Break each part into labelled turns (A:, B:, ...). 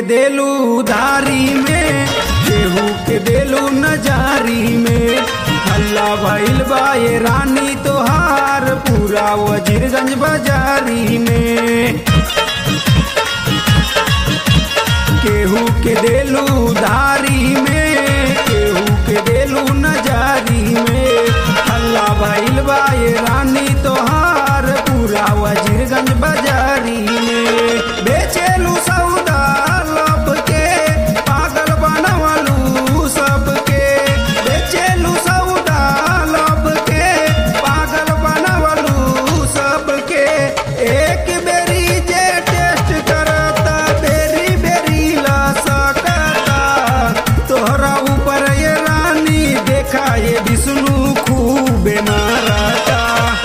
A: देलू उधारी में केहू के देलू नजारी में हल्ला भइल बा ये रानी तोहार पूरा वजीरगंज बाजारी में केहू के देलू उधारी में केहू के देलू नजारी में हल्ला भइल बा ये रानी तोहार पूरा वजीरगंज बाजारी में बेचेलू सौदा लब के पागल बनवलू सबके बेचेलू सौदा लब के पागल बनवलू सबके एक बेरी जे टेस्ट करता बेरी बेरी ला सकता तोहरा ऊपर ये रानी देखा ये विष्णु खूब मारता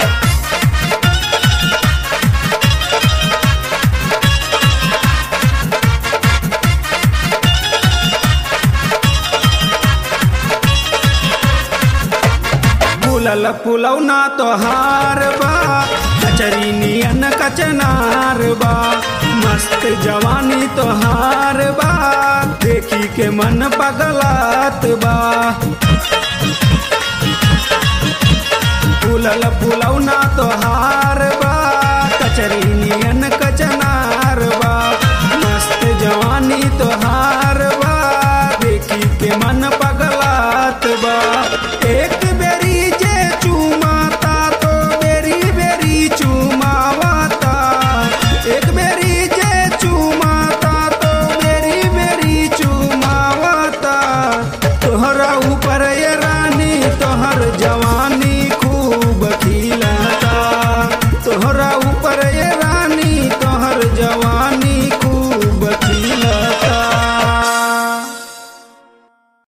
A: फूलल फुलौना तोहार बा कचरी नियन कचनार बा मस्त जवानी तोहार बा देखी के मन पगलात बा फूलल फुलौना तोहार बा